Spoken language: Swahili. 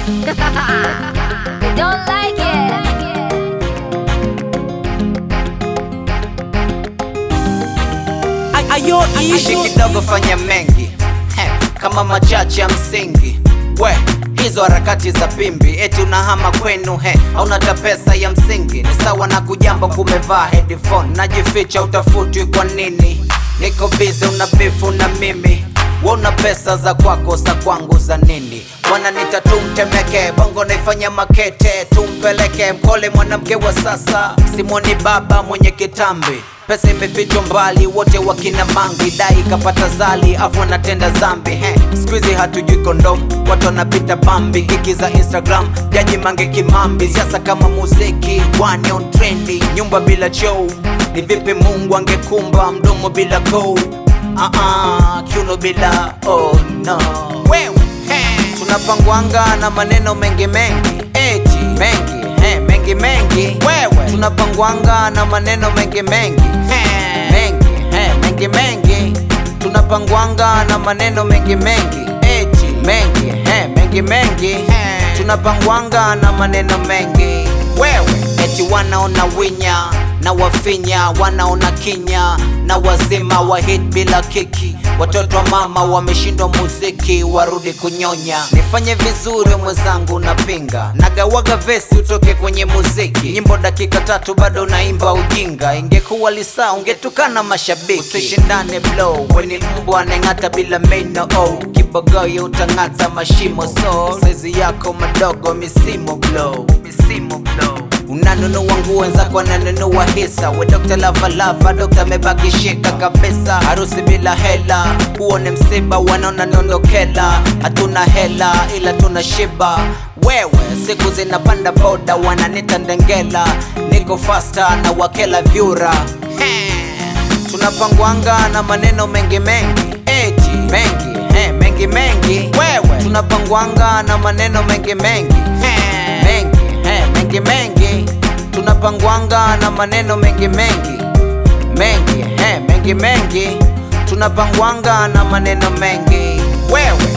they don't like it. ayo ishi kidogo fanya mengi Heh, kama machache ya msingi we hizo harakati za pimbi eti unahama kwenu he aunata pesa ya msingi ni sawa na kujamba kumevaa headphone najificha utafutwi kwa nini niko bize una bifu na mimi we una pesa za kwako za kwangu za nini wananita tumtemeke bongo naifanya makete tumpeleke mkole mwanamke wa sasa simoni baba mwenye kitambi pesa imefichwa mbali wote wakina mangi dai kapata zali afu anatenda zambi he skuizi hatujui kondom watu wanapita bambi kiki za instagram jaji mange kimambi siasa kama muziki one on trendi nyumba bila chou ni vipi mungu angekumba mdomo bila kou uh-uh, kiuno bila oh no wewe he. tunapangwanga na maneno mengi mengi eti mengi he, mengi mengi wewe tunapangwanga na maneno mengi mengi he, mengi he, mengi mengi tunapangwanga na maneno mengi mengi eti mengi he, mengi mengi he, tunapangwanga na maneno mengi wewe eti wanaona winya na wafinya wanaona kinya na wazima wa hit bila kiki watoto wa mama wameshindwa muziki warudi kunyonya nifanye vizuri mwenzangu napinga nagawaga vesi utoke kwenye muziki nyimbo dakika tatu bado naimba ujinga ingekuwa lisaa ungetukana mashabiki usishindane blow weni mbwa aneng'ata bila meno oh. kibogoyo utang'ata mashimo so saizi yako madogo misimo blow misimo blow unanunua nguo wenzako wananunua hisa we dokta lavalava dokta amebakishika kabisa harusi bila hela huo ni msiba wanaona niondokela hatuna hela ila tuna shiba wewe siku zinapanda boda wananita ndengela niko fasta na wakela vyura tunapangwanga na maneno mengi mengi eti mengi he, mengi mengi wewe tunapangwanga na maneno mengi mengi he, mengi he, mengi mengi tunapangwanga na maneno mengi mengi mengi he, mengi mengi tunapangwanga na maneno mengi wewe